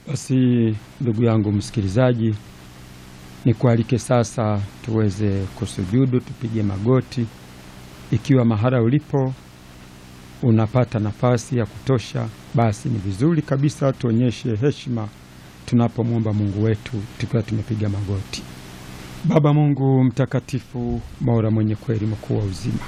Basi ndugu yangu msikilizaji, nikualike sasa tuweze kusujudu, tupige magoti. Ikiwa mahala ulipo unapata nafasi ya kutosha, basi ni vizuri kabisa tuonyeshe heshima tunapomwomba Mungu wetu tukiwa tumepiga magoti. Baba Mungu mtakatifu, Mola mwenye kweli, mkuu wa uzima,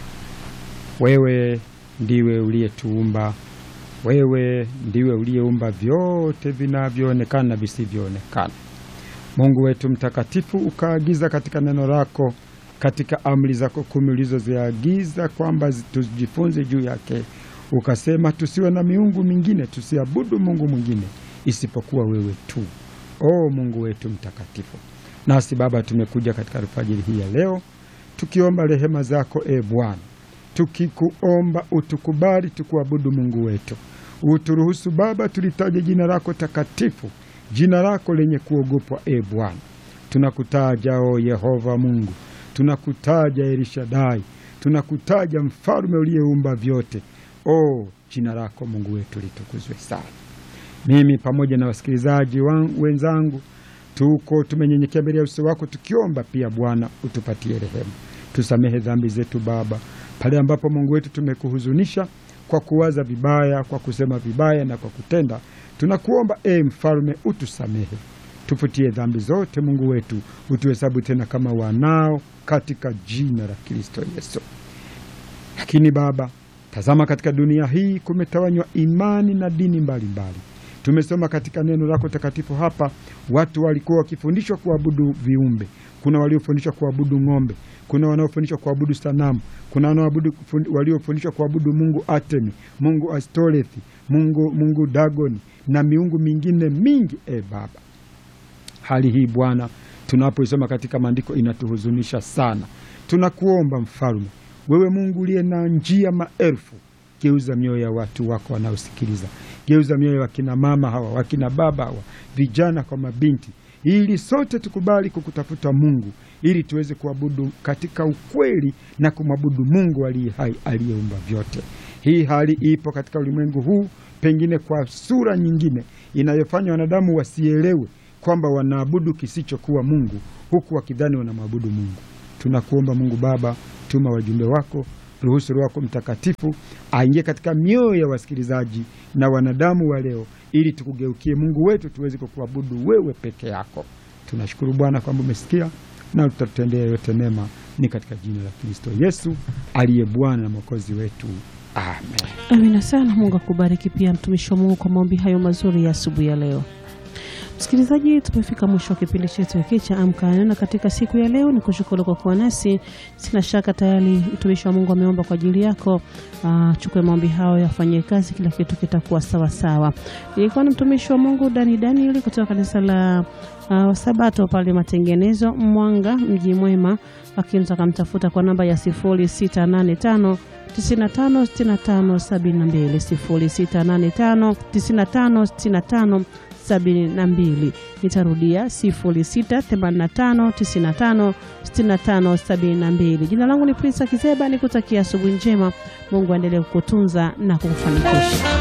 wewe ndiwe uliyetuumba wewe ndiwe uliyeumba vyote vinavyoonekana na visivyoonekana. Mungu wetu mtakatifu, ukaagiza katika neno lako, katika amri zako kumi ulizoziagiza kwamba tujifunze juu yake, ukasema tusiwe na miungu mingine, tusiabudu Mungu mwingine isipokuwa wewe tu. O Mungu wetu mtakatifu, nasi Baba tumekuja katika alfajiri hii ya leo tukiomba rehema zako, e Bwana, tukikuomba utukubali tukuabudu Mungu wetu uturuhusu Baba tulitaje jina lako takatifu, jina lako lenye kuogopwa. E Bwana, tunakutaja o Yehova Mungu, tunakutaja Elishadai, tunakutaja mfalme uliyeumba vyote. O, jina lako Mungu wetu litukuzwe sana. Mimi pamoja na wasikilizaji wenzangu tuko tumenyenyekea mbele ya uso wako tukiomba pia, Bwana utupatie rehema, tusamehe dhambi zetu Baba, pale ambapo Mungu wetu tumekuhuzunisha kwa kuwaza vibaya, kwa kusema vibaya na kwa kutenda, tunakuomba e mfalme, utusamehe, tufutie dhambi zote. Mungu wetu, utuhesabu tena kama wanao, katika jina la Kristo Yesu. Lakini Baba, tazama, katika dunia hii kumetawanywa imani na dini mbalimbali mbali. Tumesoma katika neno lako takatifu hapa, watu walikuwa wakifundishwa kuabudu viumbe. Kuna waliofundishwa kuabudu ng'ombe, kuna wanaofundishwa kuabudu sanamu, kuna waliofundishwa kuabudu mungu Atemi, mungu Astorethi, mungu, mungu Dagoni na miungu mingine mingi. E Baba, hali hii Bwana, tunapoisoma katika maandiko inatuhuzunisha sana. Tunakuomba mfalme, wewe Mungu uliye na njia maelfu, geuza mioyo ya watu wako wanaosikiliza, geuza mioyo ya wakina mama hawa, wakina baba hawa, vijana kwa mabinti ili sote tukubali kukutafuta Mungu ili tuweze kuabudu katika ukweli na kumwabudu Mungu aliye hai aliyeumba vyote. Hii hali ipo katika ulimwengu huu, pengine kwa sura nyingine inayofanya wanadamu wasielewe kwamba wanaabudu kisichokuwa Mungu, huku wakidhani wanamwabudu Mungu. Tunakuomba Mungu Baba, tuma wajumbe wako, ruhusu Roho wako Mtakatifu aingie katika mioyo ya wasikilizaji na wanadamu wa leo ili tukugeukie Mungu wetu tuweze kukuabudu wewe peke yako. Tunashukuru Bwana kwamba umesikia na utatutendea yote mema, ni katika jina la Kristo Yesu aliye Bwana na Mwokozi wetu, amen. Amina sana. Mungu akubariki pia mtumishi wa Mungu kwa maombi hayo mazuri ya asubuhi ya leo. Msikilizaji, tumefika mwisho wa kipindi chetu hiki cha Amka na Neno katika siku ya leo. Ni kushukuru kwa kuwa nasi. Sina shaka tayari mtumishi wa Mungu ameomba kwa ajili yako. Uh, chukue maombi hayo yafanyie kazi, kila kitu kitakuwa sawa sawa. Ilikuwa ni mtumishi wa Mungu Dani Daniel kutoka kanisa la uh, Sabato pale Matengenezo, Mwanga, mji mwema. Lakini takamtafuta kwa namba ya 0685 956572 0685 9565 sabini na mbili. Nitarudia 0685956572. Jina langu ni Prince Kizeba, nikutakia asubuhi njema. Mungu aendelee kukutunza na kukufanikisha.